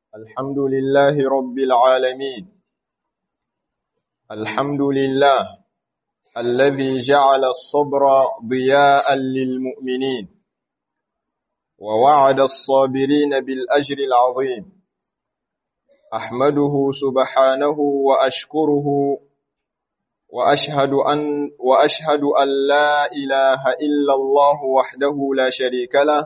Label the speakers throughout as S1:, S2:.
S1: الحمد لله رب العالمين الحمد لله الذي جعل الصبر ضياء للمؤمنين ووعد الصابرين بالأجر العظيم أحمده سبحانه وأشكره وأشهد أن, وأشهد أن لا إله إلا الله وحده لا شريك له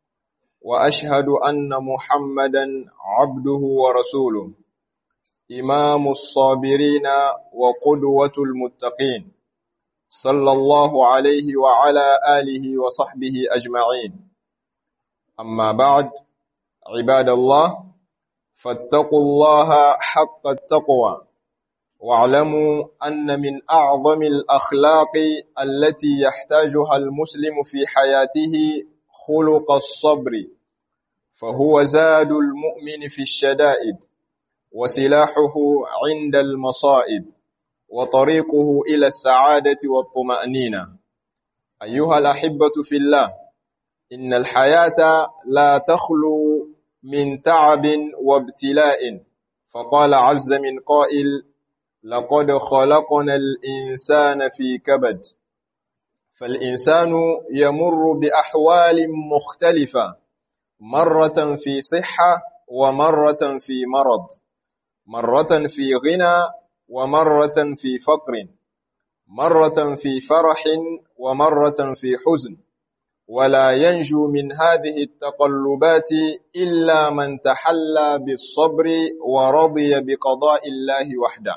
S1: وأشهد أن محمدا عبده ورسوله إمام الصابرين وقدوة المتقين صلى الله عليه وعلى آله وصحبه أجمعين أما بعد عباد الله فاتقوا الله حق التقوى واعلموا أن من أعظم الأخلاق التي يحتاجها المسلم في حياته خلق الصبر فهو زاد المؤمن في الشدائد وسلاحه عند المصائب وطريقه إلى السعادة والطمأنينة أيها الأحبة في الله إن الحياة لا تخلو من تعب وابتلاء فقال عز من قائل لقد خلقنا الإنسان في كبد فالإنسان يمر بأحوال مختلفة مرة في صحة ومرة في مرض مرة في غنى ومرة في فقر مرة في فرح ومرة في حزن ولا ينجو من هذه التقلبات إلا من تحلى بالصبر ورضي بقضاء الله وحده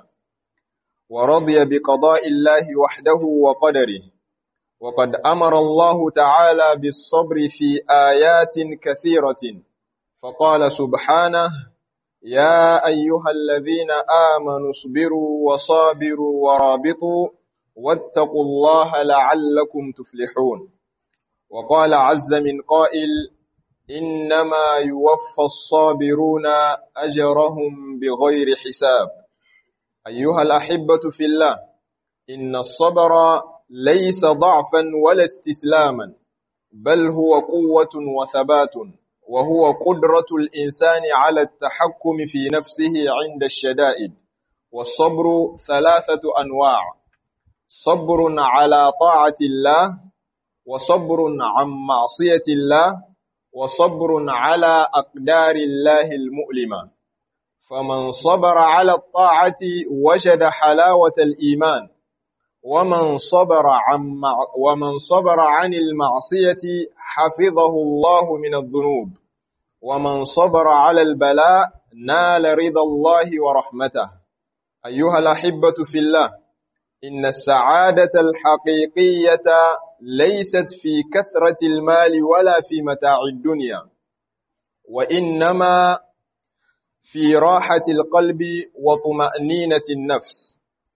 S1: ورضي بقضاء الله وحده وقدره وقد أمر الله تعالى بالصبر في آيات كثيرة فقال سبحانه يا أيها الذين آمنوا اصبروا وصابروا ورابطوا واتقوا الله لعلكم تفلحون وقال عز من قائل إنما يوفى الصابرون أجرهم بغير حساب أيها الأحبة في الله إن الصبر ليس ضعفا ولا استسلاما بل هو قوة وثبات وهو قدرة الإنسان على التحكم في نفسه عند الشدائد والصبر ثلاثة أنواع صبر على طاعة الله وصبر عن معصية الله وصبر على أقدار الله المؤلمة فمن صبر على الطاعة وجد حلاوة الإيمان ومن صبر عن مع ومن صبر عن المعصية حفظه الله من الذنوب ومن صبر على البلاء نال رضا الله ورحمته أيها الأحبة في الله إن السعادة الحقيقية ليست في كثرة المال ولا في متاع الدنيا وإنما في راحة القلب وطمأنينة النفس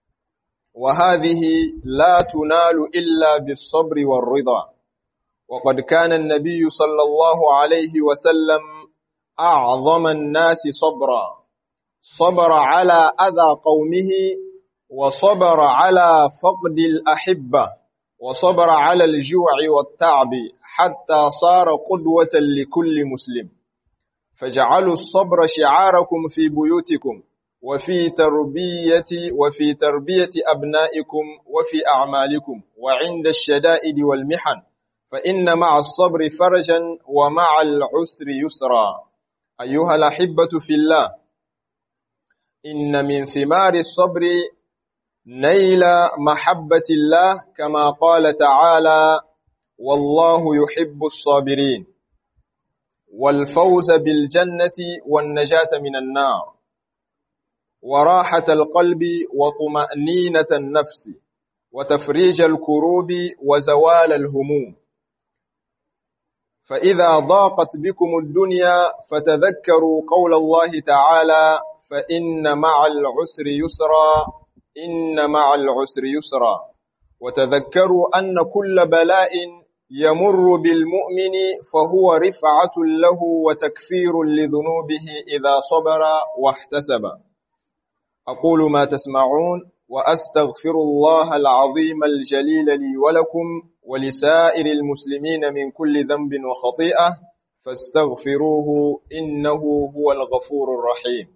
S1: وهذه لا تنال إلا بالصبر والرضا وقد كان النبي صلى الله عليه وسلم أعظم الناس صبرا صبر على أذى قومه وصبر على فقد الأحبة وصبر على الجوع والتعب حتى صار قدوة لكل مسلم فجعلوا الصبر شعاركم في بيوتكم وفي تربية وفي تربية أبنائكم وفي أعمالكم وعند الشدائد والمحن فإن مع الصبر فرجا ومع العسر يسرا أيها الأحبة في الله إن من ثمار الصبر نيل محبة الله كما قال تعالى والله يحب الصابرين والفوز بالجنة والنجاة من النار وراحة القلب وطمأنينة النفس وتفريج الكروب وزوال الهموم فإذا ضاقت بكم الدنيا فتذكروا قول الله تعالى فإن مع العسر يسرا إن مع العسر يسرا وتذكروا أن كل بلاء يمر بالمؤمن فهو رفعة له وتكفير لذنوبه إذا صبر واحتسب أقول ما تسمعون وأستغفر الله العظيم الجليل لي ولكم ولسائر المسلمين من كل ذنب وخطيئة فاستغفروه إنه هو الغفور الرحيم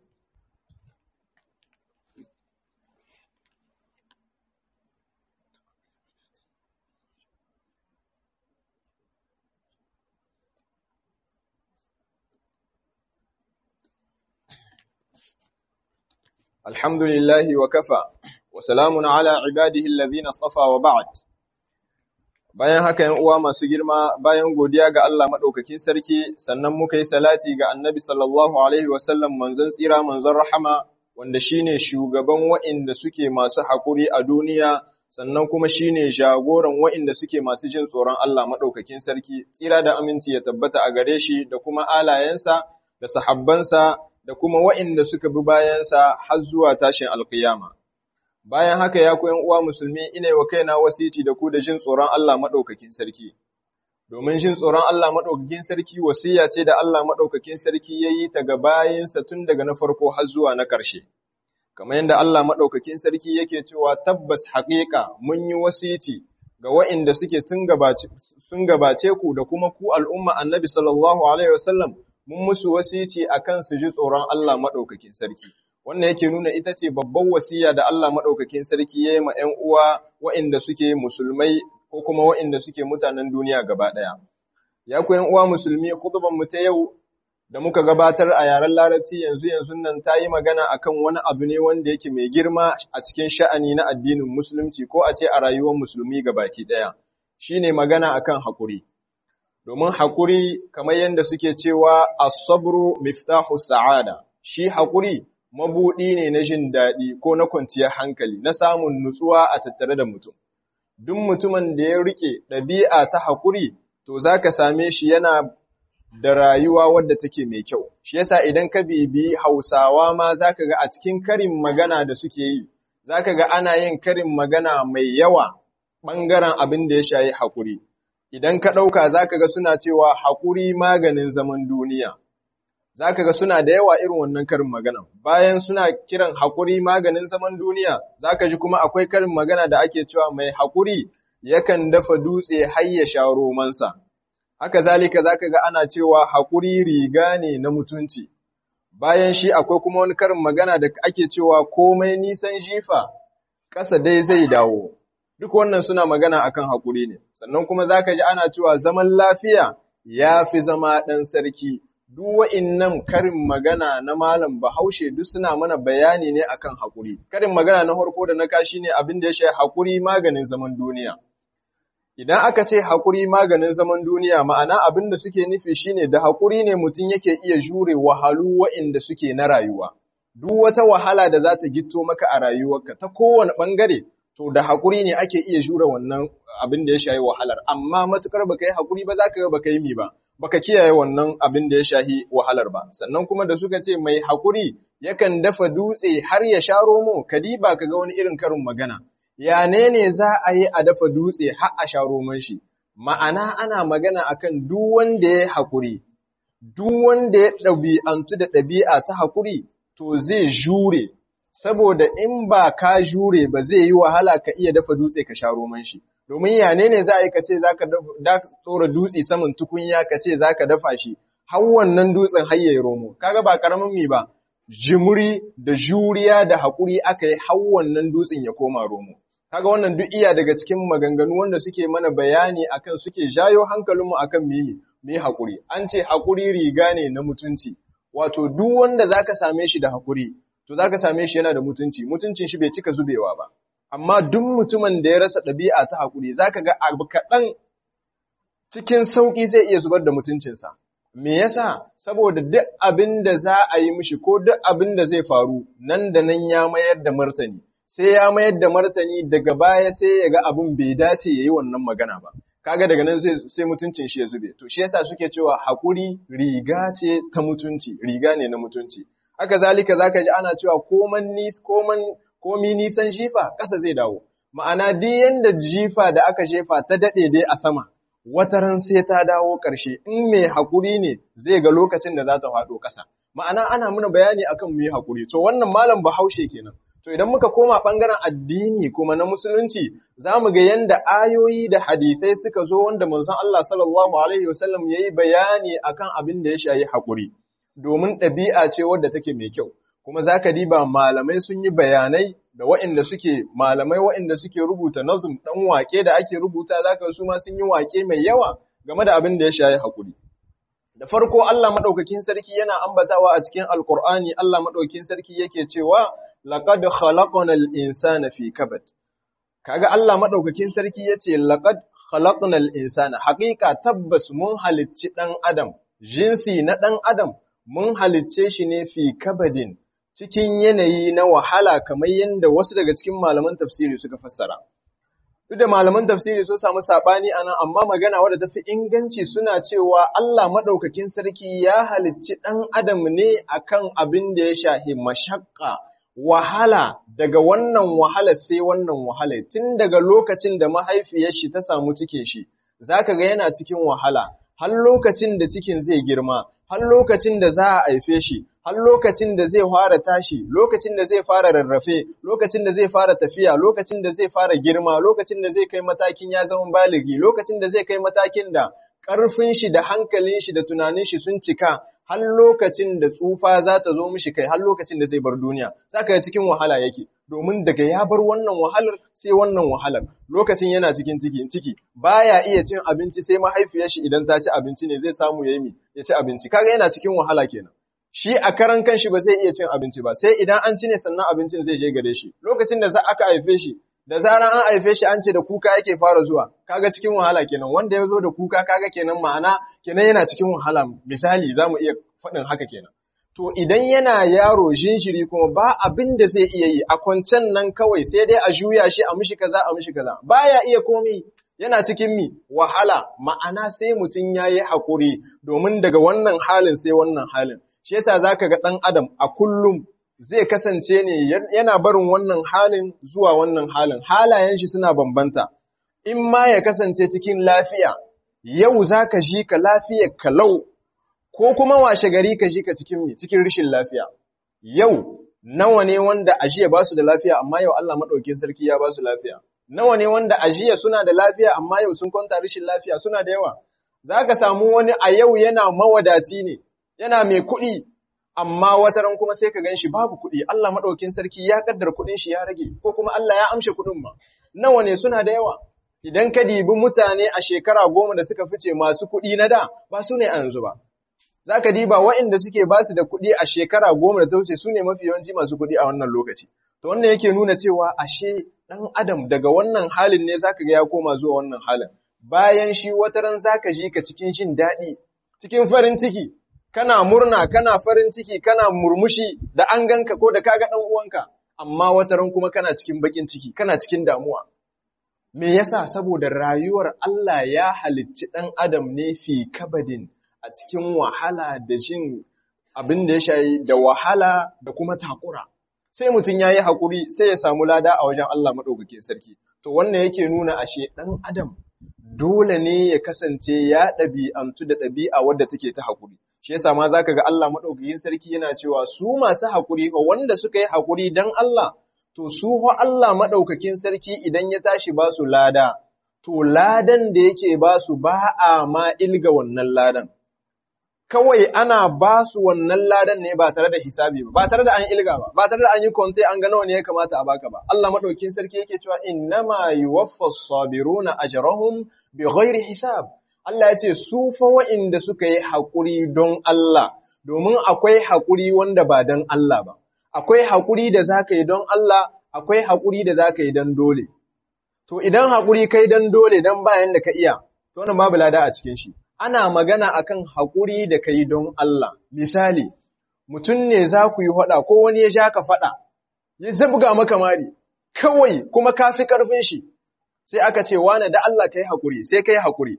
S1: الحمد لله وكفى وسلام على عباده الذين اصطفى وبعد bayan haka yan uwa masu girma bayan godiya ga Allah madaukakin sarki sannan muka yi salati ga Annabi sallallahu alaihi wasallam manzon tsira manzon rahama wanda shine shugaban wa'inda suke masu hakuri a duniya sannan kuma shine jagoran wa'inda suke masu jin tsoron Allah madaukakin sarki tsira da aminci ya tabbata a gare shi da kuma alayensa da sahabbansa da kuma wa'inda suka bi bayansa har zuwa tashin alkiyama. Bayan haka ya koyan uwa musulmi ina wa kaina wasiti da ku da jin tsoron Allah maɗaukakin sarki. Domin jin tsoron Allah maɗaukakin sarki wasiya ce da Allah maɗaukakin sarki ya yi ta ga bayinsa tun daga na farko har zuwa na ƙarshe. Kamar yadda Allah maɗaukakin sarki yake cewa tabbas haƙiƙa mun yi wasiti ga wa'inda suke sun gabace ku da kuma ku al'umma annabi sallallahu alaihi wasallam mun musu wasici akan su ji tsoron Allah maɗaukakin sarki. Wannan yake nuna ita ce babban wasiya da Allah maɗaukakin sarki ya yi ma ‘yan uwa waɗanda suke musulmai ko kuma waɗanda suke mutanen duniya gaba ɗaya. Ya ku ‘yan uwa musulmi, mu ta yau da muka gabatar a yaren larabci yanzu yanzu nan ta yi magana akan wani abu ne wanda yake mai girma a cikin sha'ani na addinin musulunci ko a ce a rayuwar musulmi gabaki ɗaya. Shi ne magana akan haƙuri. domin haƙuri kamar yadda suke cewa asabru miftahu sa'ada shi haƙuri mabuɗi ne na jin daɗi ko na kwanciyar hankali na samun nutsuwa a tattare da mutum duk mutumin da ya rike ɗabi'a ta haƙuri to zaka same shi yana da rayuwa wadda take mai kyau shi yasa idan ka bibi Hausawa ma zaka ga a cikin karin magana da suke yi zaka ga ana yin karin magana mai yawa ɓangaren abin da ya shayi haƙuri idan ka ɗauka za ka ga suna cewa haƙuri maganin zaman duniya, za ka ga suna da yawa irin wannan karin magana. Bayan suna kiran haƙuri maganin zaman duniya, za ka ji kuma akwai karin magana da ake cewa mai haƙuri yakan dafa dutse har ya sha romansa. Haka zalika za ka ga ana cewa haƙuri riga ne na mutunci. Bayan shi akwai kuma wani karin magana da ake cewa komai nisan jifa, ƙasa dai zai dawo. duk wannan suna magana akan haƙuri ne sannan kuma zaka ji ana cewa zaman lafiya ya fi zama ɗan sarki duk wa'innan karin magana na malam bahaushe duk suna mana bayani ne akan haƙuri karin magana na harko da na kashi ne abin da ya shafi haƙuri maganin zaman duniya idan aka ce haƙuri maganin zaman duniya ma'ana abin da suke nufi shine da haƙuri ne mutum yake iya jure wahalu wa'inda suke na rayuwa duk wata wahala da za ta gitto maka a rayuwarka ta kowane ɓangare to da haƙuri ne ake iya jure wannan abin da ya shahi wahalar amma matukar baka yi haƙuri ba za ka ga baka yi mi ba baka kiyaye wannan abin da ya shahi wahalar ba sannan kuma da suka ce mai haƙuri yakan dafa dutse har ya sha romo kadiba ka ga wani irin karin magana ya ne ne za a yi a dafa dutse har a sha roman shi ma'ana ana magana akan duk wanda ya haƙuri duk wanda ya ɗabi'antu da ɗabi'a ta haƙuri to zai jure saboda in ba ka jure ba zai yi wahala ka iya dafa dutse ka sha roman shi domin ya ne ne za a yi ka ce za ka tsora dutse saman tukunya ka ce za ka dafa shi har wannan dutsen har ya yi romo kaga ba karamin mi ba jimuri da juriya da haƙuri aka yi har wannan dutsen ya koma romo kaga wannan duk iya daga cikin maganganu wanda suke mana bayani akan suke jayo hankalinmu akan mimi mu yi haƙuri an ce haƙuri riga ne na mutunci wato duk wanda zaka same shi da haƙuri to za ka same shi yana da mutunci, mutuncin shi bai cika zubewa ba. Amma duk mutumin da ya rasa ɗabi'a ta haƙuri, za ka ga abu kaɗan cikin sauƙi zai iya zubar da mutuncinsa. Me yasa? Saboda duk abin da za a yi mishi ko duk abin da zai faru, nan da nan ya mayar da martani. Sai ya mayar da martani daga baya sai ya ga abin bai dace ya yi wannan magana ba. Kaga daga nan sai mutuncin shi ya zube. To shi yasa suke cewa haƙuri riga ce ta mutunci, riga ne na mutunci. haka zalika zaka ji ana cewa koman nis koman komi nisan jifa ƙasa zai dawo ma'ana duk yanda jifa da aka jefa ta dade dai a sama wata ran sai ta dawo ƙarshe in mai hakuri ne zai ga lokacin da za ta faɗo ƙasa ma'ana ana muna bayani akan mu yi hakuri to wannan malam bahaushe kenan To idan muka koma ɓangaren addini kuma na musulunci, za mu ga yadda ayoyi da hadithai suka zo wanda manzon Allah sallallahu Alaihi wasallam ya yi bayani akan abin da ya shayi haƙuri, domin ɗabi'a ce wadda take mai kyau. Kuma za ka diba malamai sun yi bayanai da waɗanda suke malamai waɗanda suke rubuta nazum ɗan waƙe da ake rubuta za ka su ma sun yi waƙe mai yawa game da abin da ya shayi haƙuri. Da farko Allah maɗaukakin sarki yana ambatawa a cikin Alƙur'ani Allah maɗaukakin sarki yake cewa laqad khalaqnal insana fi kabad kaga Allah madaukakin sarki yace laqad khalaqnal insana haqiqa tabbas mun halicci dan adam jinsi na dan adam mun halicce shi ne fi kabadin cikin yanayi na wahala kamar yadda wasu daga cikin malaman tafsiri suka fassara duk da malaman tafsiri sun samu sabani anan amma magana wadda tafi inganci suna cewa Allah madaukakin sarki ya halicci dan adam ne akan abin da ya shahi mashaqqa wahala daga wannan wahala sai wannan wahala tun daga lokacin da mahaifiyar shi ta samu cikin shi zaka ga yana cikin wahala har lokacin da cikin zai girma har lokacin da za a haife shi har lokacin da zai fara tashi lokacin da zai fara rarrafe lokacin da zai fara tafiya lokacin da zai fara girma lokacin da zai kai matakin ya zama baligi lokacin da zai kai matakin da ƙarfin shi da hankalin shi da tunanin shi sun cika har lokacin da tsufa za ta zo mishi kai har lokacin da zai bar duniya za ka cikin wahala yake domin daga ya bar wannan wahalar sai wannan wahalar lokacin yana cikin ciki ciki baya iya cin abinci sai mahaifiyar shi idan ta ci abinci ne zai samu yayi mi ya ci abinci kaga yana cikin wahala kenan shi a karan kanshi ba zai iya cin abinci ba sai idan an ci ne sannan abincin zai je gare shi lokacin da za aka haife shi da zaran an haife shi an ce da kuka yake fara zuwa kaga cikin wahala kenan wanda ya zo da kuka kaga kenan ma'ana kenan yana cikin wahala misali zamu iya faɗin haka kenan to idan yana yaro jinjiri kuma ba abin da zai iya yi a kwancen nan kawai sai dai a juya shi a mishi kaza a mishi kaza baya iya komai yana cikin mi wahala ma'ana sai mutum ya yi haƙuri domin daga wannan halin sai wannan halin shi yasa zaka ga ɗan adam a kullum zai kasance ne yana barin wannan halin zuwa wannan halin halayen shi suna bambanta in ma ya kasance cikin lafiya yau zaka ji ka lafiyar kalau ko kuma washe gari ka ji ka cikin cikin rishin lafiya yau nawa ne wanda ajiya ba su da lafiya amma yau Allah madaukakin sarki ya ba su lafiya nawa ne wanda ajiya suna da lafiya amma yau sun kwanta rishin lafiya suna da yawa zaka samu wani a yau yana mawadaci ne yana mai kuɗi amma wataran kuma sai ka ganshi babu kuɗi Allah maɗaukin sarki ya kaddara kuɗin shi ya rage ko kuma Allah ya amshe kuɗin ma nawa ne suna da yawa idan ka dibi mutane a shekara goma da suka fice masu kuɗi na da ba su ne a yanzu ba za ka diba waɗanda suke ba su da kuɗi a shekara goma da ta wuce su ne mafi yawanci masu kuɗi a wannan lokaci to wannan yake nuna cewa ashe ɗan adam daga wannan halin ne za ka ga ya koma zuwa wannan halin bayan shi wataran za ka ji ka cikin jin daɗi cikin farin ciki kana murna, kana farin ciki, kana murmushi da an ganka ko da kaga ɗan uwanka, amma wataran kuma kana cikin bakin ciki, kana cikin damuwa. Me yasa saboda rayuwar Allah ya halicci ɗan Adam ne fi kabadin a cikin wahala da jin abin da ya shayi da wahala da kuma takura. Sai mutum ya yi haƙuri sai ya samu lada a wajen Allah maɗaukakin sarki. To wannan yake nuna ashe ɗan Adam dole ne ya kasance ya ɗabi'antu da ɗabi'a wadda take ta haƙuri. shi yasa ma zaka ga Allah madaukakin sarki yana cewa su masu hakuri ko wanda suka yi hakuri dan Allah to su ho Allah madaukakin sarki idan ya tashi ba su lada to ladan da yake ba su ba a ma ilga wannan ladan kawai ana ba su wannan ladan ne ba tare da hisabi ba ba tare da an ilga ba ba tare da an yi konte an ga nawa ne ya kamata a baka ba Allah madaukakin sarki yake cewa innama yuwaffas sabiruna ajrahum bighairi hisab Allah ya ce, Su fa wa'inda suka yi haƙuri don Allah, domin akwai haƙuri wanda ba don Allah ba, akwai haƙuri da za ka yi don Allah, akwai haƙuri da za ka yi don dole. To, idan haƙuri kai don dole don bayan da ka iya, to wannan babu lada a cikin shi. Ana magana akan haƙuri da ka yi don Allah. Misali, mutum ne za ku yi faɗa ko wani ya sha ka faɗa, ya zabga maka mari, kawai kuma ka fi ƙarfin shi. Sai aka ce, wane da Allah ka yi haƙuri, sai ka yi haƙuri.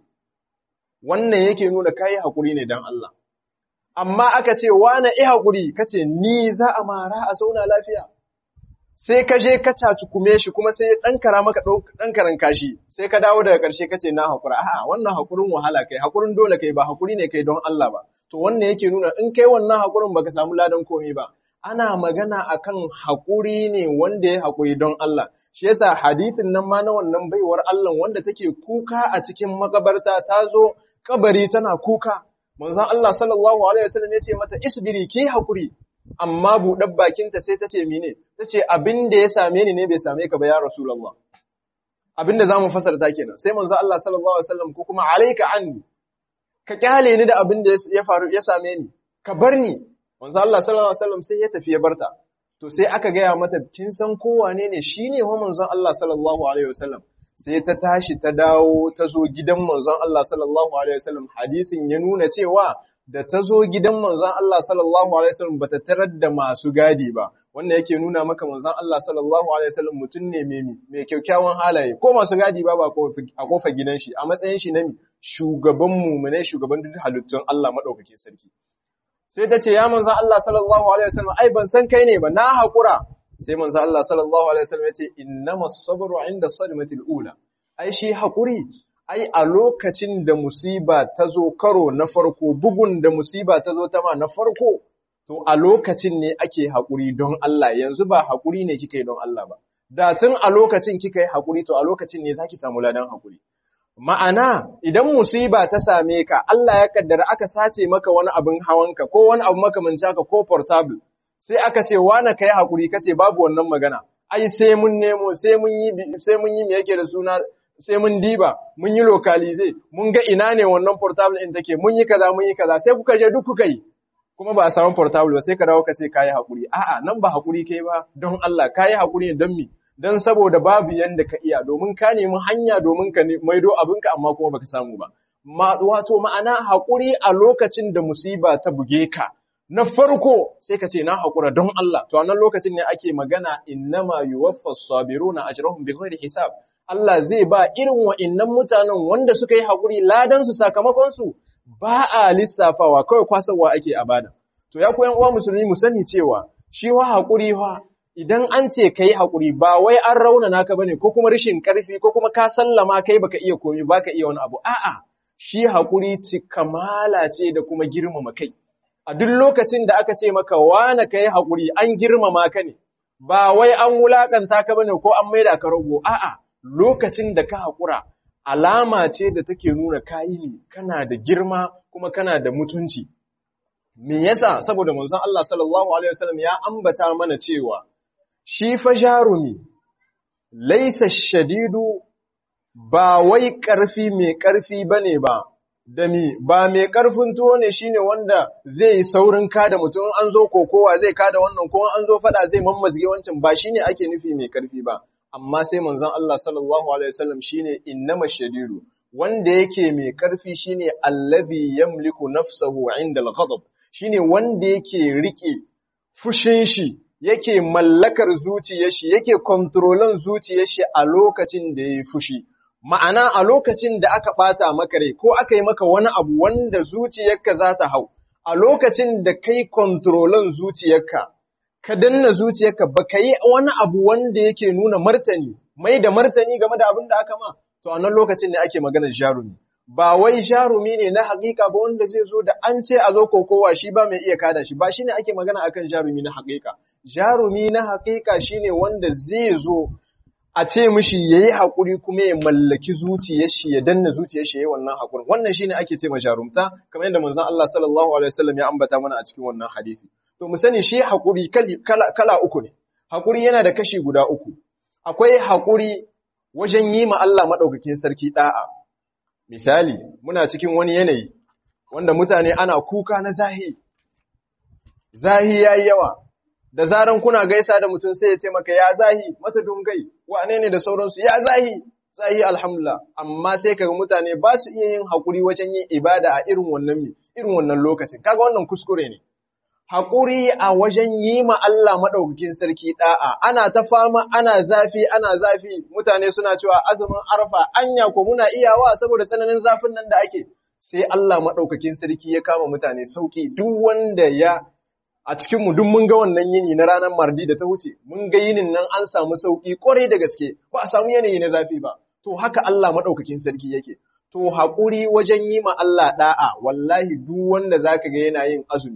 S1: wannan yake nuna kayi haƙuri ne don Allah. Amma aka ce, wane i haƙuri, ka ce, ni za a mara a sauna lafiya. Sai ka je ka cacukume shi kuma sai ɗan kara maka ɗan karan kashi, sai ka dawo daga ƙarshe ka ce na haƙura. A'a, wannan haƙurin wahala kai, haƙurin dole kai ba haƙuri ne kai don Allah ba. To wannan yake nuna in kai wannan haƙurin baka samu ladan komai ba. ana magana akan haƙuri ne wanda ya haƙuri don Allah shi yasa hadithin nan ma na wannan baiwar Allah wanda take kuka a cikin makabarta ta zo kabari tana kuka manzon Allah sallallahu alaihi wasallam ya ce mata isbiri ki haƙuri amma buɗar bakinta sai ta ce mine ta ce abin da ya same ni ne bai same ka ba ya rasulullah abin da zamu fasarta kenan sai manzon Allah sallallahu alaihi wasallam ko kuma alaika anni ka kyale ni da abin da ya faru ya same ni ka bar ni manzo Allah sallallahu alaihi wasallam sai ya tafi ya barta to sai aka gaya mata kin san ko wane ne shine wa manzon Allah sallallahu alaihi wasallam sai ta tashi ta dawo ta zo gidan manzon Allah sallallahu alaihi wasallam hadisin ya nuna cewa da ta zo gidan manzon Allah sallallahu alaihi wasallam bata tarar da masu gadi ba wannan yake nuna maka manzon Allah sallallahu alaihi wasallam mutum ne mai mai kyakkyawan halaye ko masu gadi ba ba a kofar gidan shi a matsayin shi na shugaban mu ne shugaban duk halittun Allah madaukakin sarki sai ta ce ya manzan Allah sallallahu Alaihi wasallam ai ban san kai ne ba na haƙura sai manzan Allah sallallahu Alaihi wasallam ya ce innama sabru inda sadmatil ula ai shi haƙuri ai a lokacin da musiba ta zo karo na farko bugun da musiba ta zo ta ma na farko to a lokacin ne ake haƙuri don Allah yanzu ba haƙuri ne kika yi don Allah ba da tun a lokacin kika yi haƙuri to a lokacin ne zaki samu ladan haƙuri Ma'ana, idan musiba ta same ka, Allah ya kaddara aka sace maka wani abin hawanka, ko wani abu makamanci haka ko portable, sai aka ce, wane ka yi haƙuri, ka ce babu wannan magana, ai sai mun nemo, sai mun yi, sai mun yi me yake da suna, sai mun diba, mun yi lokalize, mun ga ina ne wannan portable ɗin take, mun yi kaza, mun yi kaza, sai kuka je duk kuka yi. Kuma ba a samu portable ba, sai ka dawo ka ce ka yi haƙuri. A'a, nan ba haƙuri kai ba, don Allah, ka yi haƙuri don mi, don saboda babu yanda ka iya domin ka nemi hanya domin ka maido abinka amma kuma baka samu ba. Ma, wato ma'ana haƙuri a lokacin da musiba ta buge ka, na farko sai ka ce na haƙura don Allah, to a nan lokacin ne ake magana innama yuwaffa sabiruna ajrahum bighairi hisab. Allah zai ba irin wa'innan mutanen wanda suka yi haƙuri ladan su sakamakon su ba a lissafawa kawai kwasarwa ake a bada. To ya koyan uwa musulmi mu sani cewa shi wa haƙuri wa idan an ce ka yi haƙuri ba wai an raunana ka bane ko kuma rashin ƙarfi ko kuma ka sallama kai baka iya komi baka iya wani abu a'a shi haƙuri kamala ce da kuma girmama kai a duk lokacin da aka ce maka wane ka yi haƙuri an girmama ka ne ba wai an wulaƙanta ka bane ko an maida ka rago a'a lokacin da ka haƙura alama ce da take nuna kayi ne kana da girma kuma kana da mutunci me yasa saboda manzon Allah sallallahu alaihi wasallam ya ambata mana cewa shi fa jarumi laisa shadidu ba wai ƙarfi mai ƙarfi bane ba da mi ba mai ƙarfin tuwo ne shine wanda zai yi saurin kada mutum an zo kokowa zai kada wannan ko an zo fada zai mammazge wancan ba shine ake nufi mai ƙarfi ba amma sai manzon Allah sallallahu alaihi wasallam shine innama shadidu wanda yake mai ƙarfi shine allazi yamliku nafsahu inda al-ghadab shine wanda yake rike fushin shi yake mallakar zuciyar shi yake kontrolan zuciyar shi a lokacin da yayi fushi ma'ana a lokacin da aka bata maka rai ko aka yi maka wani abu wanda zuciyarka za ta hau a lokacin da kai kontrolan zuciyarka ka danna zuciyarka ba ka yi wani abu wanda yake nuna martani mai da martani game da abin da aka ma to a nan lokacin ne ake maganar jarumi ba wai jarumi ne na hakika ba wanda zai zo da an ce a zo kokowa shi ba mai iya kada shi ba shine ake magana akan jarumi na hakika jarumi na hakika shine wanda zai zo a ce mishi yayi hakuri kuma ya mallaki zuciyar shi ya danna zuciyar shi yayi wannan hakurin wannan shine ake ce ma jarumta kamar yadda manzon Allah sallallahu alaihi wasallam ya ambata mana a cikin wannan hadisi to mu sani shi hakuri kala, kala uku ne hakuri yana da kashi guda uku akwai hakuri wajen yi ma Allah madaukakin sarki da'a Misali, muna cikin wani yanayi wanda mutane ana kuka na zahi, zahi ya yi yawa, da zaran kuna gaisa da mutum sai ya ce maka ya zahi, mata dungai, wane ne da sauransu, ya zahi, zahi alhamdulillah, amma sai kaga mutane ba su iya yin haƙuri wajen yin ibada a irin wannan irin wannan lokacin, kaga wannan kuskure ne. Haƙuri a wajen yi ma Allah maɗaukakin sarki ɗa'a, ana ta fama, ana zafi, ana zafi, mutane suna cewa azumin arfa, anya ko muna iyawa saboda tsananin zafin nan da ake, sai Allah maɗaukakin sarki ya kama mutane sauƙi, duk wanda ya a cikinmu duk mun ga wannan yini na ranar mardi da ta wuce, mun ga yinin nan an samu sauƙi ƙwarai da gaske, ba a samu yanayi na zafi ba, to haka Allah maɗaukakin sarki yake. To haƙuri wajen yi ma Allah ɗa'a, wallahi duk wanda za ka ga yana yin azumi,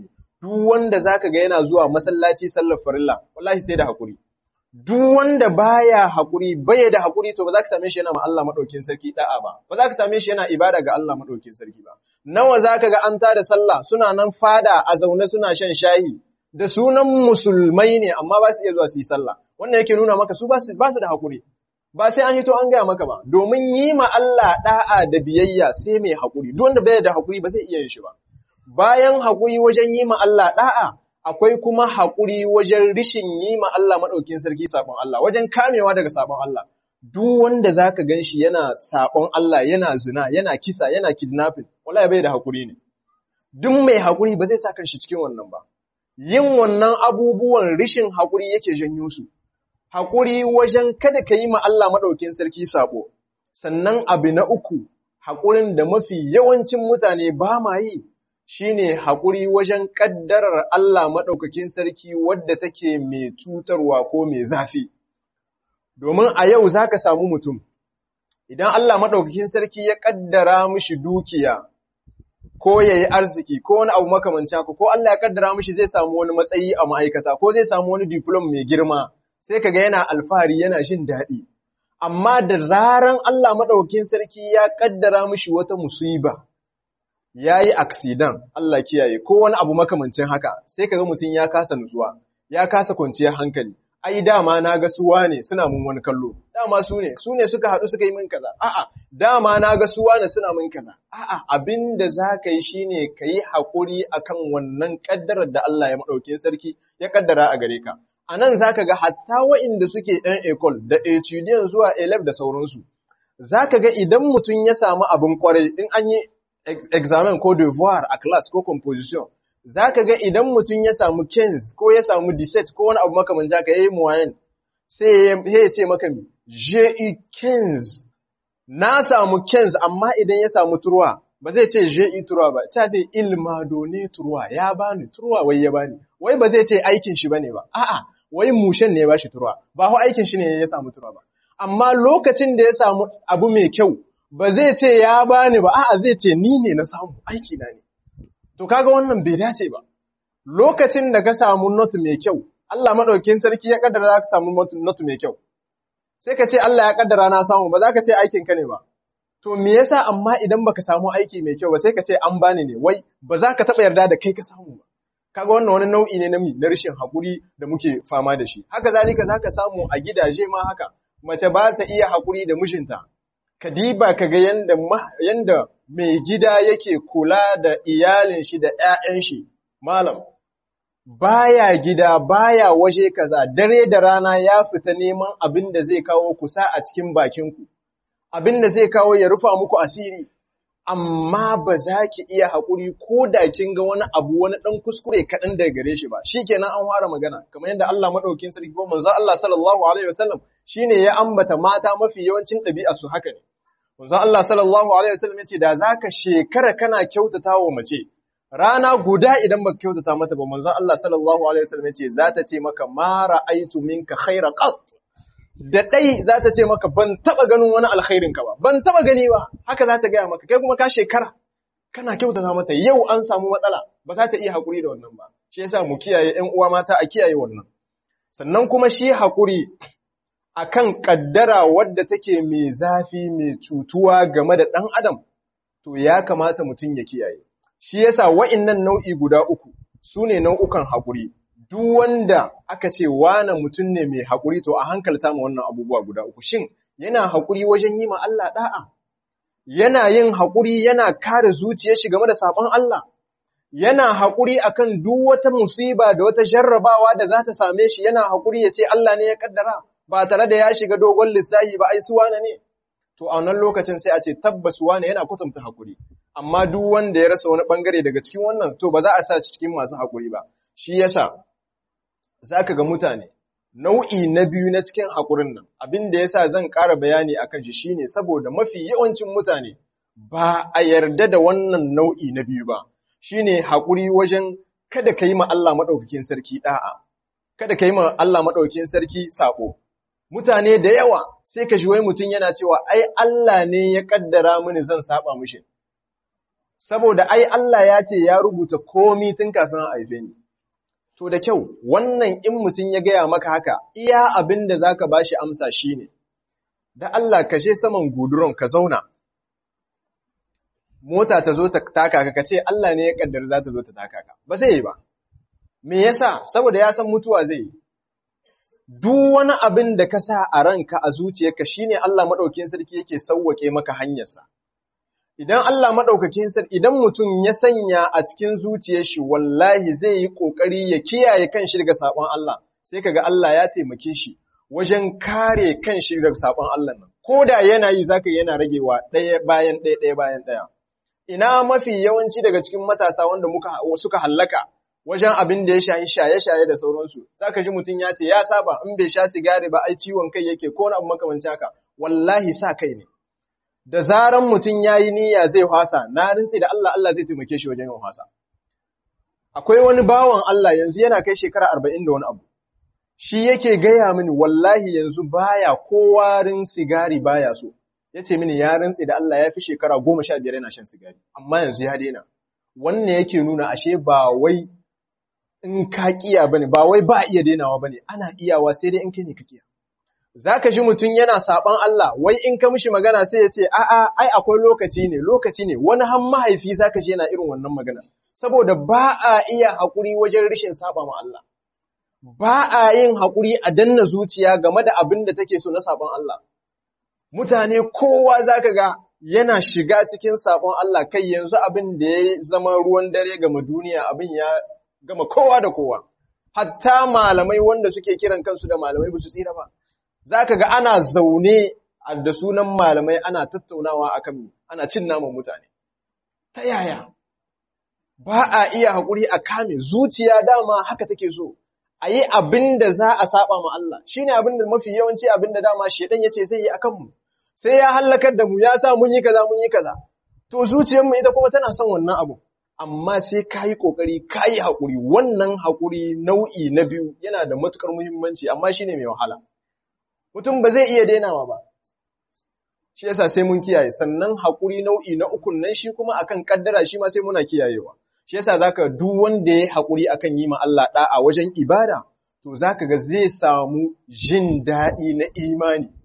S1: duk wanda zaka ga yana zuwa masallaci sallar farilla wallahi sai da hakuri duk wanda baya hakuri baya da hakuri to ba za ka same shi yana ma Allah madaukin sarki da'a ba ba za ka same shi yana ibada ga Allah madaukin sarki ba nawa zaka ga an tada sallah suna nan fada a zaune suna shan shayi da sunan musulmai ne amma ba su iya zuwa su yi sallah wannan yake nuna maka su ba su da hakuri ba sai an hito an gaya maka ba domin yi ma Allah da'a da biyayya sai mai hakuri duk wanda bai da hakuri ba zai iya yin shi ba bayan hakuri wajen yi ma Allah da'a akwai kuma hakuri wajen rishin yi ma Allah madaukin sarki sabon Allah wajen kamewa daga sabon Allah duk wanda zaka ganshi yana sabon Allah yana zina yana kisa yana kidnapping wallahi bai da hakuri ne duk mai hakuri ba zai sa kanshi cikin wannan ba yin wannan abubuwan rishin hakuri yake janyo su haƙuri wajen kada ka yi ma Allah maɗaukin sarki saɓo, sannan abu na uku, haƙurin da mafi yawancin mutane ba ma yi, shi ne haƙuri wajen ƙaddarar Allah maɗaukakin sarki wadda take mai cutarwa ko mai zafi. Domin a yau za ka samu mutum, idan Allah maɗaukakin sarki ya ƙaddara mishi dukiya, ko ya yi arziki, ko wani abu makamancin haka, ko Allah ya ƙaddara mishi zai samu wani matsayi a ma'aikata, ko zai samu wani diplom mai girma. sai kaga yana alfahari yana jin daɗi. Amma da zaran Allah maɗaukin sarki ya ƙaddara mishi wata musiba, ya yi aksidan, Allah kiyaye, ko wani abu makamancin haka, sai kaga mutum ya kasa nutsuwa, ya kasa kwanciyar hankali. Ai, dama na ga suwa ne suna mun wani kallo, dama su ne, su ne suka haɗu suka yi min kaza, a'a, dama na ga suwa ne suna min kaza, a'a, abin da za ka yi shi ne ka yi haƙuri a kan wannan ƙaddarar da Allah ya maɗaukin sarki ya ƙaddara a gare ka. a nan za ka ga hatta wa'inda suke ‘yan ekol da etudiyan zuwa elef da sauransu, za ka ga idan mutum ya samu abin kwarai in an yi examen ko devoir a class ko composition, za ka ga idan mutum ya samu kens ko ya samu diset ko wani abu makamanta ka yi muwayen, sai ya ce maka mi, je kens, na samu kens amma idan ya samu turwa, ba zai ce je turwa ba, ta zai ilma done turwa, ya bani turwa wai ya bani, wai ba zai ce aikin shi bane ba, a'a, wai mushen ne ya bashi turwa ba ho aikin shi ne ya samu turwa ba amma lokacin da ya samu abu mai kyau ba zai ce ya bani ba a'a zai ce ni ne na samu aiki na ne to kaga wannan bai dace ba lokacin da ka samu not mai kyau Allah madaukakin sarki ya kaddara za ka samu not mai kyau sai ka ce Allah ya kaddara na samu ba za ka ce aikin ka ne ba to me yasa amma idan baka samu aiki mai kyau ba sai ka ce an bani ne wai ba za ka taba yarda da kai ka samu ba kaga wannan wani nau'i ne na mi na rashin haƙuri da muke fama da shi haka zalika zaka samu a gidaje ma haka mace ba ta iya haƙuri da mijinta kadiba kaga yanda yanda mai gida yake kula da iyalin shi da ƴaƴan shi malam baya gida baya waje kaza dare da rana ya fita neman abin da zai kawo kusa a cikin bakin ku abin da zai kawo ya rufa muku asiri amma ba za ki iya haƙuri ko da kin ga wani abu wani ɗan kuskure kaɗan daga gare shi ba shi kenan an fara magana kamar yadda Allah maɗaukin sarki ko manzo Allah sallallahu alaihi wasallam shine ya ambata mata mafi yawancin ɗabi'a su haka ne manzo Allah sallallahu alaihi wasallam yace da zaka shekara kana kyautata wa mace rana guda idan baka kyautata mata ba manzo Allah sallallahu alaihi wasallam yace za ta ce maka ma ra'aitu minka khaira qat da ɗai za ta ce maka ban taɓa ganin wani alkhairinka ba, ban taɓa gani ba, haka za ta gaya maka, kai kuma ka shekara, kana kyautata mata yau an samu matsala, ba za ta iya haƙuri da wannan ba, shi yasa mu kiyaye ‘yan uwa mata a kiyaye wannan. Sannan kuma shi haƙuri a kan ƙaddara wadda take mai zafi mai cutuwa game da ɗan adam, to ya kamata mutum ya kiyaye. Shi yasa wa'innan nau'i guda uku su ne nau'ukan haƙuri. duk wanda aka ce wane mutum ne mai haƙuri to a hankalta ma wannan abubuwa guda uku shin yana haƙuri wajen yi ma Allah ɗa'a yana yin haƙuri yana kare zuciyar shi game da sabon Allah yana haƙuri akan duk wata musiba da wata jarrabawa da za ta same shi yana haƙuri ya ce Allah ne ya kaddara ba tare da ya shiga dogon lissahi ba ai su wane ne to a wannan lokacin sai a ce tabbas wane yana kwatanta haƙuri amma duk wanda ya rasa wani bangare daga cikin wannan to ba za a sa cikin masu haƙuri ba shi yasa za ka ga mutane nau'i na biyu na cikin haƙurin nan abin da ya sa zan ƙara bayani a kan shi shi ne saboda mafi yawancin mutane ba a yarda da wannan nau'i na biyu ba shi ne haƙuri wajen kada ka yi ma Allah maɗaukakin sarki ɗa'a kada ka yi ma Allah maɗaukakin sarki saƙo mutane da yawa sai ka shi wai mutum yana cewa ai Allah ne ya ƙaddara mini zan saɓa mishi saboda ai Allah ya ce ya rubuta komi tun kafin a haife ni to da kyau wannan in mutum ya gaya maka haka iya abin da zaka bashi amsa shine da Allah ka je saman guduron ka zauna mota ta zo ta taka ka ce Allah ne ya kaddara za ta zo ta taka ka ba zai yi ba me yasa saboda ya san mutuwa zai yi duk wani abin da ka sa a ranka a zuciyarka shine Allah madaukakin sarki yake sauwake maka hanyarsa idan Allah madaukakin sarki idan mutum ya sanya a cikin zuciyar shi wallahi zai yi kokari ya kiyaye kanshi daga sabon Allah sai kaga Allah ya taimake shi wajen kare kanshi daga sabon Allah nan koda yana yi zaka yana ragewa ɗaya bayan ɗaya ɗaya bayan ɗaya ina mafi yawanci daga cikin matasa wanda muka suka hallaka wajen abin da ya shayi shaye-shaye da sauransu zaka ji mutum ya ce ya saba in bai sha sigari ba ai ciwon kai yake ko na abu makamanci haka wallahi sa kai ne da zaran mutum yayi niyya zai hwasa na rintsi da Allah Allah zai taimake shi wajen yin hwasa akwai wani bawan Allah yanzu yana kai shekara 40 da wani abu shi yake gaya mini wallahi yanzu baya kowarin sigari baya so yace mini ya rintsi da Allah ya fi shekara 15 yana shan sigari amma yanzu ya daina wannan yake nuna ashe ba wai in ka kiya bane ba wai ba iya denawa bane ana iyawa sai dai in kai ne ka kiya zaka ji mutum yana saban Allah wai in ka mishi magana sai ya ce a'a ai akwai lokaci ne lokaci ne wani han mahaifi zaka ji yana irin wannan magana saboda ba a iya hakuri wajen rishin saba ma Allah ba a yin hakuri a danna zuciya game da abin da take so na saban Allah mutane kowa zaka ga yana shiga cikin sabon Allah kai yanzu abin da ya zama ruwan dare gama duniya abin ya gama kowa da kowa. Hatta malamai wanda suke kiran kansu da malamai ba su tsira ba. Za ka ga ana zaune da sunan malamai ana tattaunawa a kan ana cin naman mutane. Ta yaya? Ba a iya haƙuri a kame zuciya dama haka take so. A yi abin da za a saba ma Allah. Shi ne abin da mafi yawanci abin da dama shaidan ya ce zai yi a kanmu. Sai ya hallakar da mu ya sa mun yi kaza mun yi kaza. To zuciyarmu ita kuma tana son wannan abu. amma sai ka yi ƙoƙari ka yi haƙuri wannan haƙuri nau'i na biyu yana da matuƙar muhimmanci amma shi ne mai wahala mutum ba zai iya dainawa ba shi yasa sai mun kiyaye sannan haƙuri nau'i na ukun nan shi kuma akan ƙaddara shi ma sai muna kiyayewa shi yasa zaka duk wanda ya haƙuri akan yi ma Allah ɗa'a wajen ibada to zaka ga zai samu jin daɗi na imani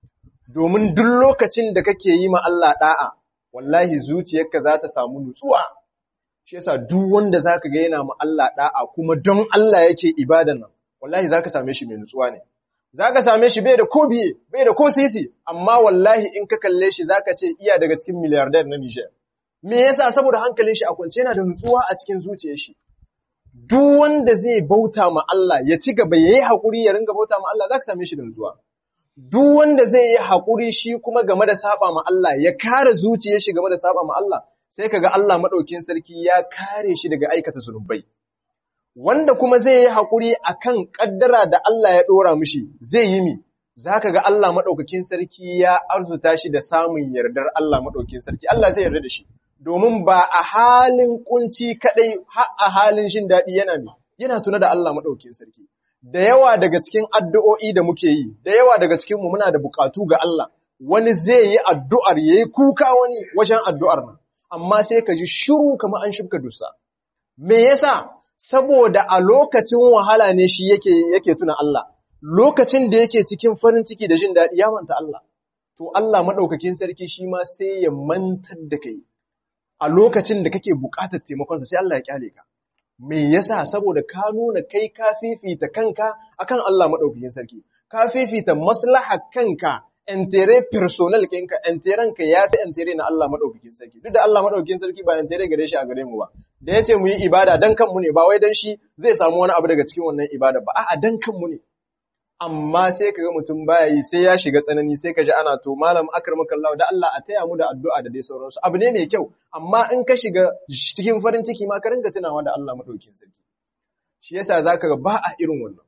S1: domin duk lokacin da kake yi ma Allah ɗa'a wallahi zuciyarka za ta samu nutsuwa shi yasa duk wanda zaka ga yana ma Allah da'a kuma don Allah yake ibadan nan wallahi zaka same shi mai nutsuwa ne zaka same shi bai da ko biye bai da ko sisi amma wallahi in ka kalle shi zaka ce iya daga cikin miliyardar na Niger me yasa saboda hankalin shi a kwance yana da nutsuwa a cikin zuciyar shi duk wanda zai bauta ma Allah ya ci gaba yayi hakuri ya ringa bauta ma Allah zaka same shi da nutsuwa duk wanda zai yi hakuri shi kuma game da saba ma Allah ya kare zuciyar shi game da saba ma Allah sai kaga Allah maɗaukin sarki ya kare shi daga aikata zunubai. Wanda kuma zai yi haƙuri a kan ƙaddara da Allah ya ɗora mishi zai yi mi, za ka ga Allah maɗaukakin sarki ya arzuta shi da samun yardar Allah maɗaukin sarki, Allah zai yarda da shi, domin ba a halin ƙunci kaɗai har a halin shin daɗi yana mi, yana tuna da Allah maɗaukin sarki. Da yawa daga cikin addu'o'i da muke yi, da yawa daga cikinmu muna da buƙatu ga Allah, wani zai yi addu'ar ya yi kuka wani wajen addu'ar nan. amma sai ka ji shiru kamar an shibka dusa. Me yasa? Saboda a lokacin wahala ne shi yake yake tuna Allah, lokacin da yake cikin farin ciki da jin daɗi ya manta Allah. To Allah maɗaukakin sarki shi ma sai ya mantar da kai a lokacin da kake buƙatar taimakonsa sai Allah ya kyale ka. Me yasa? Saboda ka nuna kai ka fifita kanka akan Allah maɗaukakin sarki, ka fifita maslaha kanka entere personal ɗinka, enteren ka ya fi entere na Allah maɗaukakin sarki. Duk da Allah maɗaukakin sarki ba entere gare shi a gare mu ba. Da ya ce mu yi ibada dan kanmu ne, ba wai dan shi zai samu wani abu daga cikin wannan ibada ba, a'a dan kanmu ne. Amma sai ka ga mutum baya yi sai ya shiga tsanani sai ka ji ana to malam akramaka Allah da Allah a taya mu da addu'a da dai sauransu. Abu ne mai kyau, amma in ka shiga cikin farin ciki ma ka ringa tunawa da Allah maɗaukakin sarki. Shi yasa zaka ga ba a irin wannan.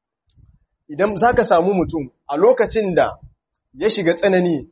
S1: Idan zaka samu mutum a lokacin da ya shiga tsanani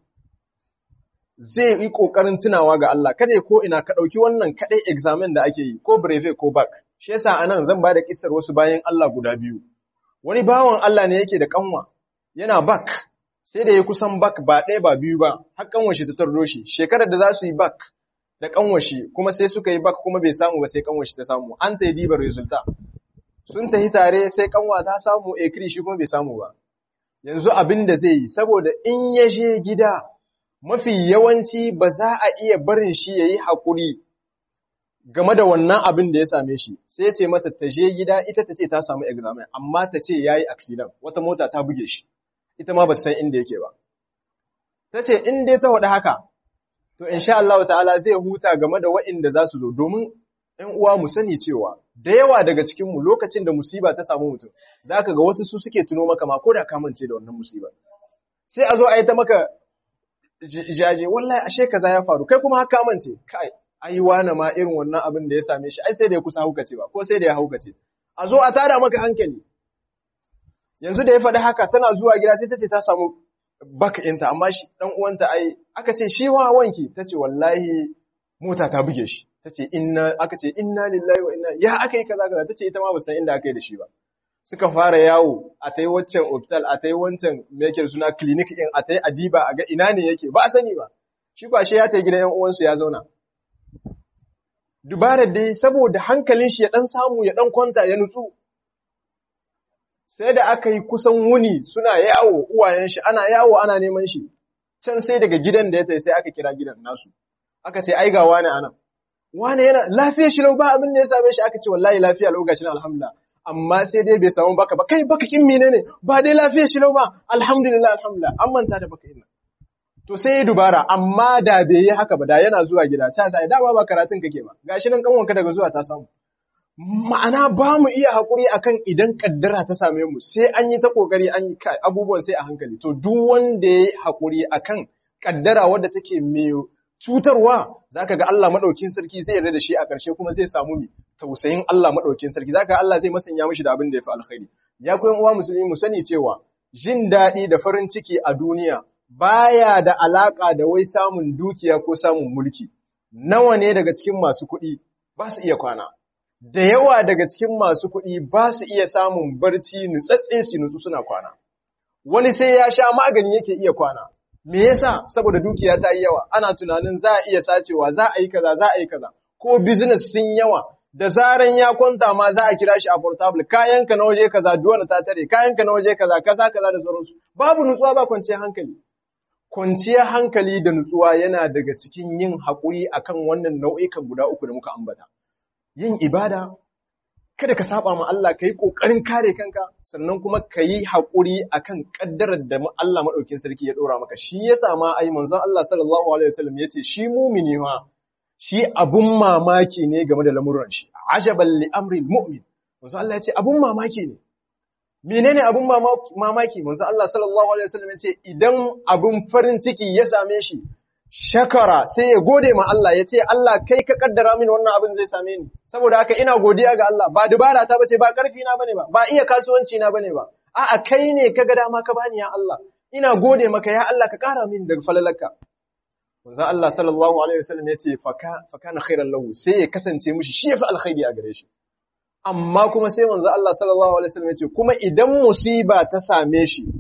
S1: zai yi ƙoƙarin tunawa ga Allah kada ko ina ka ɗauki wannan kaɗai examen da ake yi ko breve ko back shi yasa anan zan ba da kissar wasu bayan Allah guda biyu wani bawan Allah ne yake da kanwa yana back sai da ya kusan back ba ɗaya ba biyu ba har kanwa shi ta tardo shi shekarar da za su yi back da kanwashi kuma sai suka yi bak kuma bai samu ba sai kanwashi ta samu an ta yi dibar resulta sun tafi tare sai kanwa ta samu ekri shi kuma bai samu ba yanzu abin da zai yi saboda in ya je gida mafi yawanci ba za a iya barin shi ya yi haƙuri game da wannan abin da ya same shi sai ce mata ta je gida ita ta ce ta samu examen amma ta ce ya yi accident wata mota ta buge shi ita ma ba ta san inda yake ba ta ce in dai ta waɗa haka to insha Allah ta'ala zai huta game da waɗanda za su zo domin ‘yan uwa mu sani cewa da yawa daga cikinmu lokacin da musiba ta samu mutum za ka ga wasu su suke tuno maka ma ko da kamance da wannan musiba sai a zo a yi ta maka jaje wallahi ashe kaza ya faru kai kuma haka kamance kai ai wani ma irin wannan abin da ya same shi ai sai da ya kusa haukace ba ko sai da ya haukace a zo a tada maka hankali yanzu da ya faɗi haka tana zuwa gida sai ta ce ta samu baka inta amma shi dan uwanta ai aka ce shi wa wanki tace wallahi mota ta buge shi tace inna aka ce inna lillahi wa inna ya aka yi kaza kaza tace ita ma ba san inda aka yi da shi ba suka fara yawo a tai waccan hospital a tai wancan me yake suna clinic din a tai adiba a ga ina ne yake ba a sani ba shi kwashe ya tai gidan yan uwansu ya zauna dubarar dai saboda hankalin shi ya dan samu ya dan kwanta ya nutsu sai da aka yi kusan wuni suna yawo uwayen shi ana yawo ana neman shi can sai daga gidan da ya tai sai aka kira gidan nasu aka ce ai ga wani anan wani yana lafiya shi lau ba abin da ya same shi aka ce wallahi lafiya lau gashi alhamdulillah amma sai dai bai samu baka ba kai baka kin menene ba dai lafiya shi lau ba alhamdulillah alhamdulillah an manta da baka ina to sai ya dubara amma da bai yi haka ba da yana zuwa gida ta sai dama ba karatun kake ba gashi nan kanwanka daga zuwa ta samu ma'ana ba mu iya haƙuri akan idan ƙaddara ta same mu sai an yi ta ƙoƙari an yi abubuwan sai a hankali to duk wanda ya yi haƙuri akan ƙaddara wadda take mai cutarwa zaka ga Allah maɗaukin sarki zai yarda da shi a ƙarshe kuma zai samu mi tausayin Allah maɗaukin sarki zaka ga Allah zai masanya mishi da abin da ya fi alkhairi ya koyan uwa musulmi mu sani cewa jin daɗi da farin ciki a duniya baya da alaƙa da wai samun dukiya ko samun mulki nawa ne daga cikin masu kuɗi ba su iya kwana da yawa daga cikin masu kuɗi ba su iya samun barci nutsatse su nutsu suna kwana. Wani sai ya sha magani yake iya kwana. Me yasa? Saboda dukiya ta yi yawa, ana tunanin za a iya sacewa, za a yi kaza, za a yi kaza. Ko business sun yawa, da zaran ya kwanta ma za a kira shi a portable, kayanka na waje kaza, duwana ta tare, kayanka na waje kaza, kaza kaza da sauransu. Babu nutsuwa ba kwanciyar hankali. Kwanciyar hankali da nutsuwa yana daga cikin yin haƙuri akan wannan nau'ikan guda uku da muka ambata. yin ibada, kada ka saba ma Allah ka yi ƙoƙarin kare kanka, sannan kuma ka yi haƙuri a kan ƙaddarar da Allah maɗaukin sarki ya ɗora maka. Shi ya sama ai manzon Allah sallallahu Alaihi wasallam ya ce, shi mumini ha, shi abun mamaki ne game da lamuran shi, ajaban li amril mu'min. Manzon Allah ya ce, abun mamaki ne. Menene abun mamaki? Manzon Allah sallallahu Alaihi wasallam ya ce, idan abun farin ciki ya same shi, shakara sai ya gode ma Allah ya ce Allah kai ka kaddara mini wannan abin zai same ni saboda haka ina godiya ga Allah ba dubara ta bace ba karfi na bane ba ba iya kasuwanci na bane ba a'a kai ne ka ga dama ka bani ya Allah ina gode maka ya Allah ka kara mini daga falalarka manzo Allah sallallahu alaihi wasallam ya ce faka fakana khairan lahu sai ya kasance mishi shi yafi alkhairi a gare shi amma kuma sai manzo Allah sallallahu alaihi wasallam ya ce kuma idan musiba ta same shi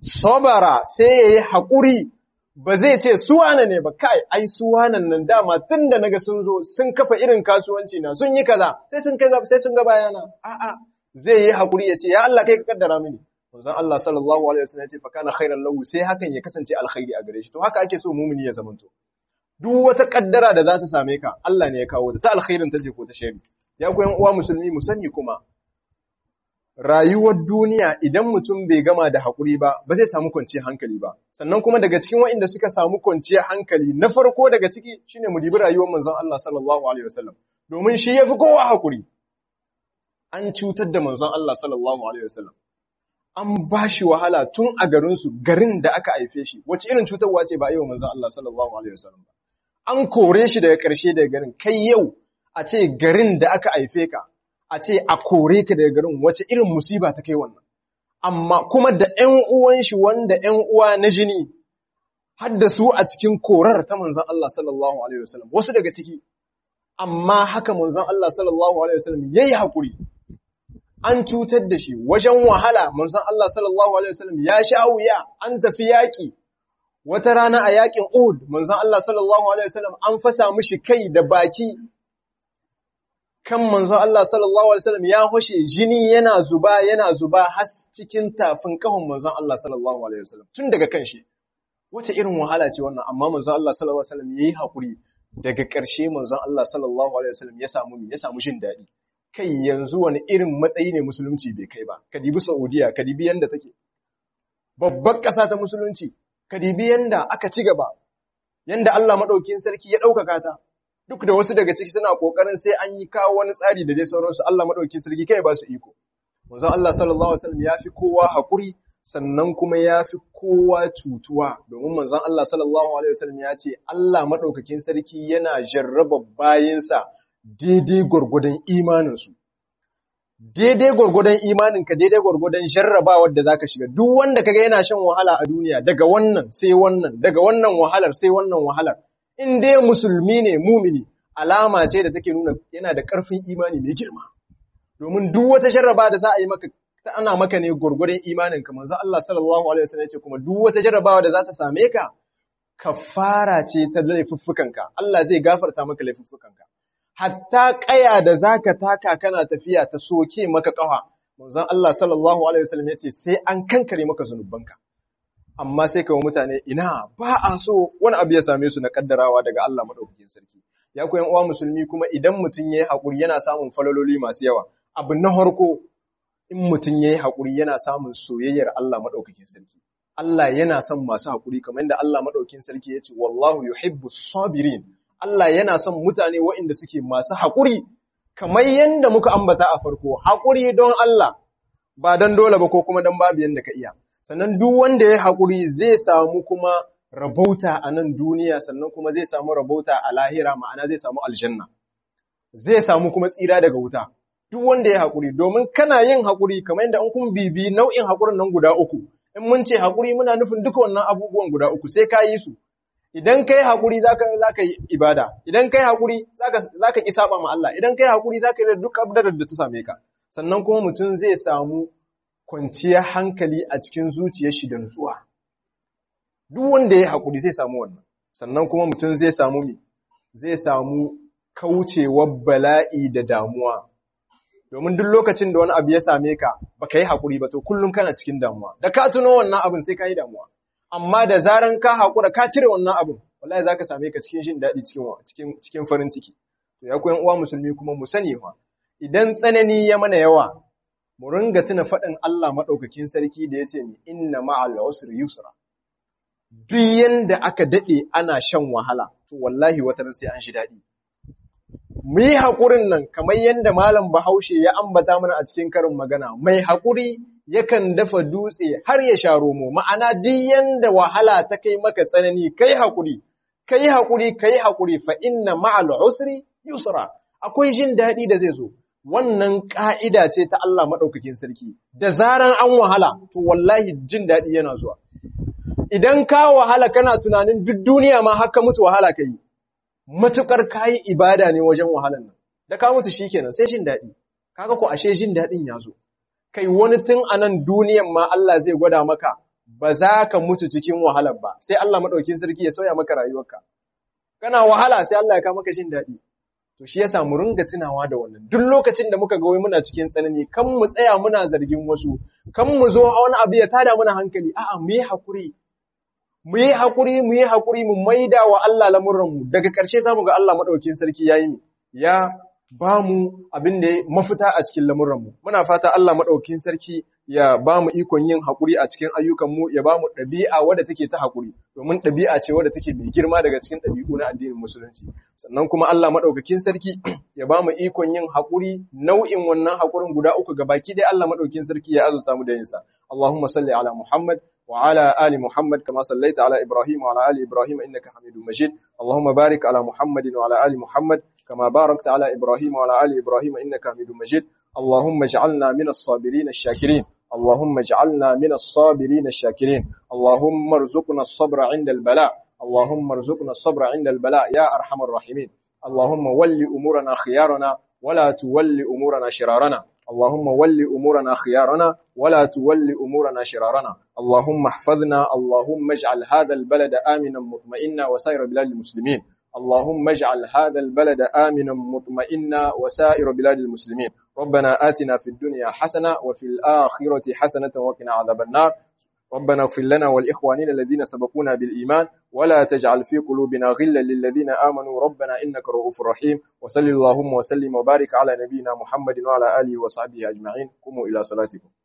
S1: sabara sai yayi hakuri ba zai ce suwana ne ba kai ai suwanan nan dama tun da naga sun zo sun kafa irin kasuwanci na sun yi kaza sai sun kai sai sun ga bayana a'a zai yi hakuri ya ce ya Allah kai ka kaddara mini manzon Allah sallallahu alaihi wasallam ya ce fa kana khairan lahu sai hakan ya kasance alkhairi a gare shi to haka ake so mumini ya zamanto duk wata kaddara da za ta same ka Allah ne ya kawo ta ta alkhairin ta je ko ta shari ya ku yan uwa musulmi mu sani kuma rayuwar duniya idan mutum bai gama da haƙuri ba, ba zai samu kwanciyar hankali ba. Sannan kuma daga cikin waɗanda suka samu kwanciyar hankali na farko daga ciki shine mu dibi rayuwar manzon Allah sallallahu alaihi wasallam. Domin shi yafi kowa haƙuri. An cutar da manzon Allah sallallahu alaihi wasallam. An ba shi wahala tun a garinsu, garin da aka haife shi. Wace irin cutarwa ce ba a yi wa manzon Allah sallallahu alaihi wasallam ba. An kore shi daga ƙarshe daga garin. Kai yau a ce garin da aka haife ka, a ce a kore ka daga garin wace irin musiba ta kai wannan amma kuma da ƴan uwan shi wanda ƴan uwa na jini har da su a cikin korar ta manzon Allah sallallahu alaihi wasallam wasu daga ciki amma haka manzon Allah sallallahu alaihi wasallam yayi hakuri an cutar da shi wajen wahala manzon Allah sallallahu alaihi wasallam ya sha wuya an tafi yaki wata rana a yakin Uhud manzon Allah sallallahu alaihi wasallam an fasa mishi kai da baki kan manzon Allah sallallahu alaihi wasallam ya hoshe jini yana zuba yana zuba har cikin tafin kahon manzon Allah sallallahu alaihi wasallam tun daga kan shi wace irin wahala ce wannan amma manzon Allah sallallahu alaihi wasallam yayi hakuri daga ƙarshe manzon Allah sallallahu alaihi wasallam ya samu ya samu jin daɗi kai yanzu wani irin matsayi ne musulunci bai kai ba ka dibi Saudiya ka dibi yanda take babbar ƙasa ta musulunci ka dibi yanda aka ci gaba yanda Allah madaukakin sarki ya ɗaukaka ta duk da wasu daga ciki suna kokarin sai an yi kawo wani tsari da dai sauransu Allah madaukakin sarki kai ba su iko manzon Allah sallallahu alaihi wasallam ya fi kowa hakuri sannan kuma ya fi kowa cutuwa domin manzon Allah sallallahu alaihi wasallam ya ce Allah madaukakin sarki yana jarraba bayinsa daidai gwargwadon imaninsu daidai gwargwadon imaninka daidai gwargwadon jarrabawar da zaka shiga duk wanda kaga yana shan wahala a duniya daga wannan sai wannan daga wannan wahalar sai wannan wahalar in dai musulmi ne mumini alama ce da take nuna yana da ƙarfin imani mai girma domin duk wata jarraba da za a yi maka ta ana maka ne gurgurin imanin ka manzo Allah sallallahu alaihi wasallam yace kuma duk wata jarrabawa da za ta same ka kafara ce ta laifuffukanka Allah zai gafarta maka laifuffukanka hatta kaya da zaka taka kana tafiya ta soke maka kafa manzon Allah sallallahu alaihi wasallam yace sai an kankare maka zanubanka amma sai kawo mutane ina ba a so wani abu ya same su na kaddarawa daga Allah madaukakin sarki ya koyan uwa musulmi kuma idan mutum yayi hakuri yana samun falololi masu yawa abu na harko in mutum yayi hakuri yana samun soyayyar Allah madaukakin sarki Allah yana son masu hakuri kamar yadda Allah madaukakin sarki ya ce wallahu yuhibbus sabirin Allah yana son mutane waɗanda suke masu hakuri kamar yadda muka ambata a farko hakuri don Allah ba dan dole ba ko kuma dan babu yanda ka iya sannan duk wanda ya haƙuri zai samu kuma rabauta a nan duniya sannan kuma zai samu rabauta a lahira ma'ana zai samu aljanna zai samu kuma tsira daga wuta duk wanda ya haƙuri domin kana yin haƙuri kamar yadda in kun bibi nau'in haƙurin nan guda uku in mun ce haƙuri muna nufin duka wannan abubuwan guda uku sai ka yi su idan kai haƙuri zaka zaka yi ibada idan kai haƙuri zaka zaka ki saba ma Allah idan kai haƙuri zaka yi da duk abdar da ta same ka sannan kuma mutum zai samu kwanciyar hankali a cikin zuciyar shi da nutsuwa. Duk wanda ya haƙuri zai samu wannan, sannan kuma mutum zai samu mi, zai samu kaucewar bala'i da damuwa. Domin duk lokacin da wani abu ya same ka, ba ka yi haƙuri ba, to kullum kana cikin damuwa. Da ka tuno wannan abin sai ka yi damuwa. Amma da zaran ka haƙura ka cire wannan abin, wallahi za ka same ka cikin jin daɗi cikin farin ciki. To ya koyan uwa musulmi kuma mu sani fa, idan tsanani ya mana yawa, mu ringa tuna faɗin Allah maɗaukakin sarki da ya ce ni inna ma'al usri yusra duk yanda aka daɗe ana shan wahala to wallahi wata sai an shi daɗi mu yi haƙurin nan kamar yanda malam bahaushe ya ambata mana a cikin karin magana mai haƙuri yakan dafa dutse har ya sha romo ma'ana duk yanda wahala ta kai maka tsanani kai haƙuri kai haƙuri kai haƙuri fa inna ma'al usri yusra akwai jin daɗi da zai zo wannan ƙa'ida ce ta Allah maɗaukakin sarki, da zaran an wahala, to wallahi jin daɗi yana zuwa. Idan ka wahala kana tunanin duk duniya ma haka mutu wahala ka yi, matuƙar ka yi ibada ne wajen wahalan nan, da ka mutu shi kenan sai jin daɗi, kaga ko ashe jin daɗin ya zo. Kai wani tun a nan duniyan ma Allah zai gwada maka, ba za ka mutu cikin wahalar ba, sai Allah maɗaukin sarki ya sauya maka rayuwarka. Kana wahala sai Allah ya ka maka jin daɗi. To shi yasa mu ringa tunawa da wannan. Duk lokacin da muka ga wai muna cikin tsanani, kan mu tsaya muna zargin wasu, kan mu zo wani abu ya tada mana hankali, a'a mu yi hakuri. Mu yi hakuri, mu yi hakuri, mu maida wa Allah lamurran mu. Daga ƙarshe za mu ga Allah maɗaukin sarki ya yi ya ba mu abin da mafita a cikin lamurran mu. Muna fata Allah maɗaukin sarki ya ba mu ikon yin haƙuri a cikin ayyukanmu ya ba mu ɗabi'a wadda take ta haƙuri domin ɗabi'a ce wadda take mai girma daga cikin ɗabi'u na addinin musulunci sannan kuma Allah maɗaukakin sarki ya ba mu ikon yin haƙuri nau'in wannan haƙurin guda uku ga baki ɗaya Allah maɗaukakin sarki ya azurta mu da yinsa Allahumma salli ala Muhammad وعلى آل محمد كما صليت على إبراهيم وعلى آل إبراهيم إنك حميد مجيد اللهم بارك على محمد وعلى آل محمد كما باركت على إبراهيم وعلى آل إبراهيم إنك حميد مجيد اللهم اجعلنا من الصابرين الشاكرين اللهم اجعلنا من الصابرين الشاكرين اللهم ارزقنا الصبر عند البلاء اللهم ارزقنا الصبر عند البلاء يا أرحم الراحمين اللهم ول أمورنا خيارنا ولا تول أمورنا شرارنا اللهم ول أمورنا خيارنا ولا تول أمورنا شرارنا اللهم احفظنا اللهم اجعل هذا البلد آمنا مطمئنا وسائر بلاد المسلمين اللهم اجعل هذا البلد آمنا مطمئنا وسائر بلاد المسلمين ربنا آتنا في الدنيا حسنة وفي الآخرة حسنة وقنا عذاب النار ربنا اغفر لنا والإخوانين الذين سبقونا بالإيمان ولا تجعل في قلوبنا غلا للذين آمنوا ربنا إنك رؤوف رحيم وصل اللهم وسلم وبارك على نبينا محمد وعلى آله وصحبه أجمعين قوموا إلى صلاتكم